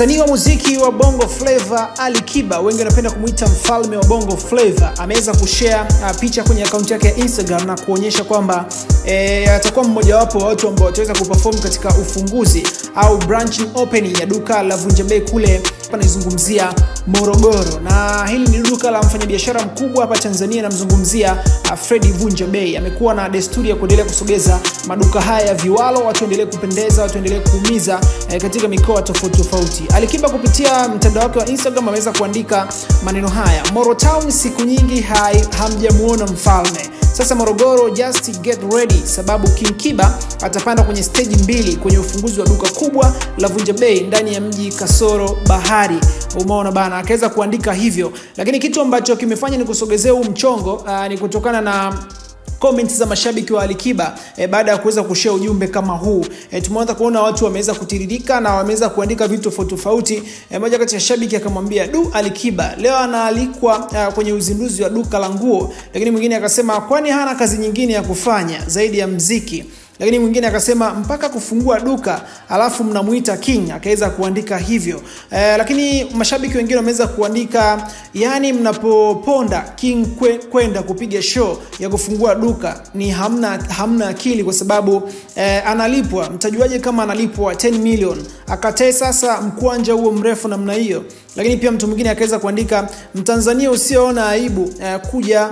Msanii wa muziki wa Bongo Flava Ali Kiba, wengi wanapenda kumwita mfalme wa Bongo Flava, ameweza kushare uh, picha kwenye akaunti yake ya Instagram na kuonyesha kwamba e, atakuwa mmojawapo wa watu ambao wataweza kuperform katika ufunguzi au branching opening ya duka la Vunja Bei kule anaizungumzia Morogoro, na hili ni duka la mfanyabiashara mkubwa hapa Tanzania. Namzungumzia uh, Fredi Vunja Bei. Amekuwa na desturi ya kuendelea kusogeza maduka haya ya viwalo, watu waendelee kupendeza, watu waendelee kuumiza eh, katika mikoa tofauti tofauti. Alikiba kupitia mtandao wake wa Instagram ameweza kuandika maneno haya: Moro Town siku nyingi hai hamjamuona mfalme sasa Morogoro, just get ready, sababu King Kiba atapanda kwenye stage mbili kwenye ufunguzi wa duka kubwa la Vunja Bei ndani ya mji kasoro bahari. Umeona bana, akaweza kuandika hivyo, lakini kitu ambacho kimefanya ni kusogezea huu mchongo uh, ni kutokana na comments za mashabiki wa Alikiba e, baada ya kuweza kushare ujumbe kama huu e, tumeanza kuona watu wameweza kutiririka na wameweza kuandika vitu tofauti tofauti. E, moja kati ya shabiki akamwambia du, Alikiba leo anaalikwa uh, kwenye uzinduzi wa duka la nguo, lakini mwingine akasema kwani hana kazi nyingine ya kufanya zaidi ya mziki lakini mwingine akasema mpaka kufungua duka alafu mnamuita king akaweza kuandika hivyo eh, lakini mashabiki wengine wameweza kuandika yani mnapoponda king kwenda kupiga show ya kufungua duka ni hamna, hamna akili kwa sababu eh, analipwa mtajuaje kama analipwa 10 million akatae sasa mkwanja huo mrefu namna hiyo lakini pia mtu mwingine akaweza kuandika mtanzania usioona aibu uh, kuja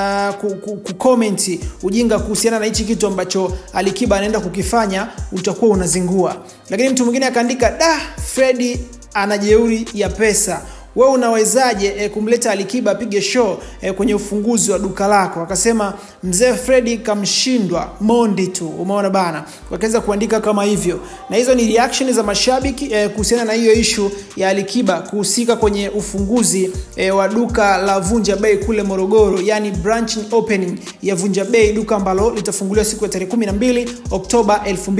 uh, kukomenti ujinga kuhusiana na hichi kitu ambacho alikiba anaenda kukifanya utakuwa unazingua lakini mtu mwingine akaandika da fredi ana jeuri ya pesa wewe unawezaje e, kumleta Alikiba apige show e, kwenye ufunguzi wa duka lako? Akasema mzee Fredi kamshindwa Mondi tu, umeona bana. Wakaweza kuandika kama hivyo, na hizo ni reaction za mashabiki e, kuhusiana na hiyo ishu ya Alikiba kuhusika kwenye ufunguzi e, wa duka la Vunja Bei kule Morogoro, yani branching opening ya Vunja Bei, duka ambalo litafunguliwa siku ya tarehe 12 Oktoba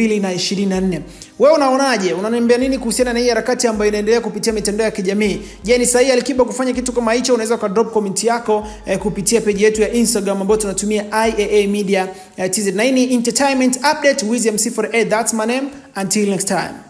2024. Wewe unaonaje? Unaniambia nini kuhusiana na hii harakati ambayo inaendelea kupitia mitandao ya kijamii? Je, ni sahihi Alikiba kufanya kitu kama hicho? Unaweza uka drop comment yako eh, kupitia peji yetu ya Instagram ambayo tunatumia IAA Media eh, TZ. Na hii ni entertainment update with MC48. That's my name. Until next time.